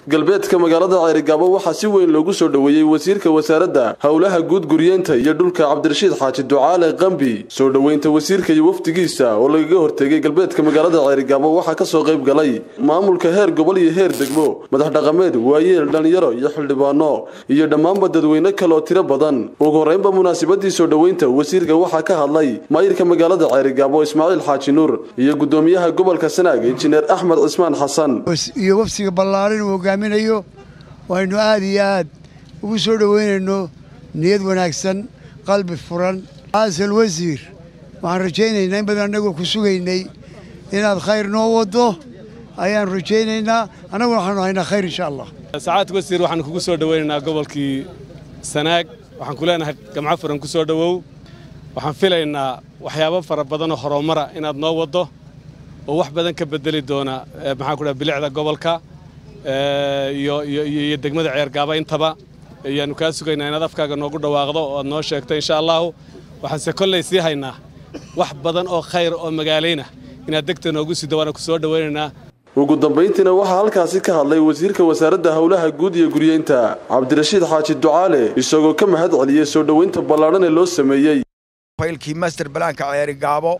galbeedka magaalada ceerigaabo waxaa si weyn loogu soo dhoweeyey wasiirka wasaaradda howlaha guud guryeenta iyo dhulka cabdirashiid xaaji ducaale qambi soo dhoweynta wasiirka iyo wafdigiisa oo lagaga hortegay galbeedka magaalada ceerigaabo waxaa kasoo qayb galay maamulka heer gobol iyo heer degmo madax dhaqameed waayeel dhallinyaro iyo xildhibaano iyo dhammaanba dadweyne kaleoo tiro badan ugu horreynba munaasabadii soo dhoweynta wasiirka waxaa ka hadlay maayirka magaalada ceerigaabo ismaaciil xaaji nuur iyo gudoomiyaha gobolka sanaag injineer axmed cismaan xasan iyo wafsiga ballaaran uu hogaaminayo waynu aad iyo aad ugu soo dhoweynayno niyad wanaagsan qalbi furan xasan wasiir waxaan rajaynaynaa in badan annagoo ku sugaynay inaad khayr noo waddo ayaan rajaynaynaa annaguna waxaanu haynaa khayr insha allah sacaad wasiir waxaan kugu soo dhoweynaynaa gobolkii sanaag waxaan ku leenahay gamco furan ku soo dhowow waxaan filaynaa waxyaabo fara badanoo horumara inaad noo waddo oo wax badan ka bedeli doona maxaan ku dhaha bilicda gobolka iyo iyo degmada ceergaaba intaba ayaannu kaa sugaynaa inaad afkaaga noogu dhawaaqdo oo aad noo sheegto insha allaahu waxaanse kolley sii haynaa wax badan oo khayr oo magaalayna inaad degta noogu sido waana ku soo dhowaynaynaa ugu dambayntiina waxaa halkaasi ka hadlay wasiirka wasaaradda howlaha guud iyo guryeynta cabdirashiid xaaji ducaale isagoo ka mahad celiyey soo dhoweynta ballaadhan ee loo sameeyey faylkii master balaanka ceerigaabo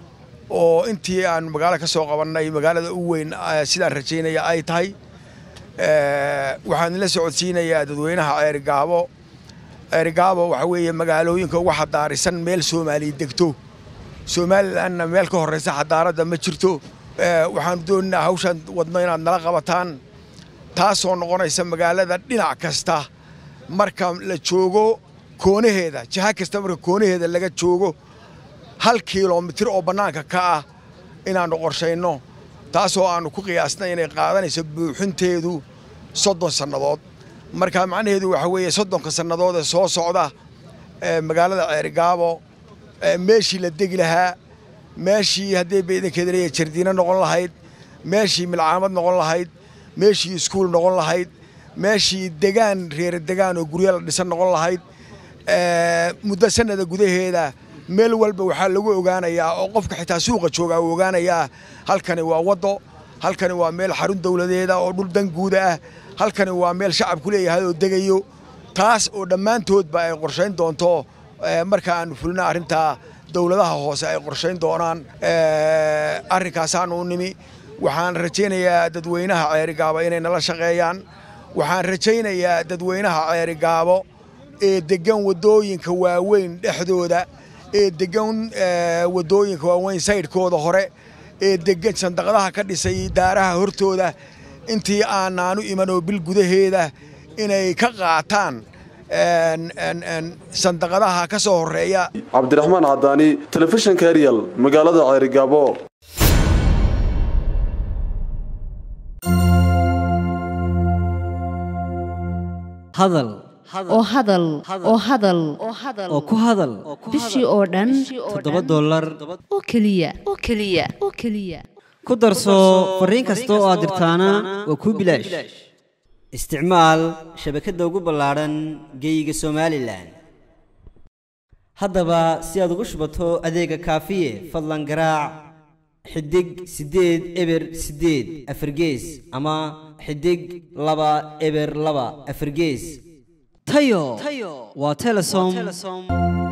oo intii aan magaalo ka soo qabannay magaalada u weyn sidaan rajaynaya ay tahay waxaan la socodsiinayaa dadweynaha ceerigaabo ceerigaabo waxa weeye magaalooyinka ugu xadaarisan meel soomaaliya degto somalilanna meel ka horraysa xadaaradda ma jirto waxaan doonaynaa hawshaan wadno inaad nala qabataan taasoo noqonaysa magaalada dhinac kasta marka la joogo koonaheeda jiha kasta marka koonaheeda laga joogo hal kilomitir oo bannaanka ka ah inaannu qorshayno taasoo aannu ku qiyaasnay inay qaadanayso buuxinteedu soddon sannadood marka macnaheedu waxa weeye soddonka sannadood ee soo socda magaalada ceerigaabo meeshii la degi lahaa meeshii haddii baydankeeda leeyahay jardiino noqon lahayd meeshii milcaamad noqon lahayd meeshii iskuul noqon lahayd meeshii degaan reere degaan oo guryo la dhisan noqon lahayd muddo sannada gudaheeda meel walba waxaa lagu ogaanayaa oo qofka xitaa suuqa joogaa uu ogaanayaa halkani waa waddo halkani waa meel xarun dawladeeda oo dhul dan guuda ah halkani waa meel shacabku leeyahay oo degayo taas oo dhammaantoodba ay qorshayn doonto marka aanu fulina arrintaa dawladaha hoose ay qorshayn doonaan arrinkaasaanu u nimi waxaan rajaynayaa dadweynaha ceerigaabo inay nala shaqeeyaan waxaan rajaynayaa dadweynaha ceerigaabo ee deggan waddooyinka waaweyn dhexdooda ee deggan waddooyinka waaweyn saydhkooda hore ee deggan sandaqadaha ka dhisay daaraha hortooda intii aanaanu iman oo bil gudaheeda inay ka qaataan sandaqadaha ka soo horreeya cabdiraxmaan cadaani telefishinka eryal magaalada ceerigaabo hadal oo hadal oo hadal oo ku hadal bishii oo dhan toddoba dollar oo keliya oo keliya oo keliya ku darso fariin kasta oo aad dirtaana waa kuu bilaash isticmaal shabakadda ugu ballaadhan geeyiga somalilan haddaba si aad ugu shubato adeega kaafiye fadlan garaac xidig siddeed eber siddeed afargees ama xidig laba eber laba afargees tayo waa telesom